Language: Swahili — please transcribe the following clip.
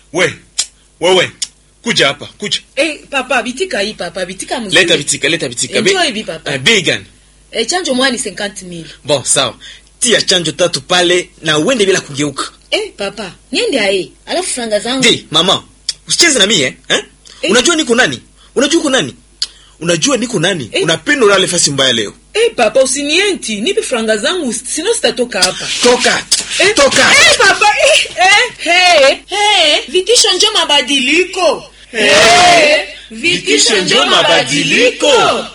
we wewe kuja hapa kuja Eh, papa bitika hii papa bitika mzuri. leta vitika leta vitika Enjoy Be- hivi, papa. Eh, bei gani Eh, chanjo mwani 50000. bon sawa tia chanjo tatu pale na uende bila kugeuka Eh, papa, niende aye. Alafu franga zangu. Di, mama usicheze na mie eh? eh? Eh. unajua niko nani unajua uko nani unajua niko nani Eh. unapenda ulale fasi mbaya leo Eh, papa usinienti, nipe franga zangu sino sitatoka hapa. toka Eh, toka Eh, papa, eh, eh, hey, hey, vitisho njo mabadiliko. Eh, vitisho njo mabadiliko.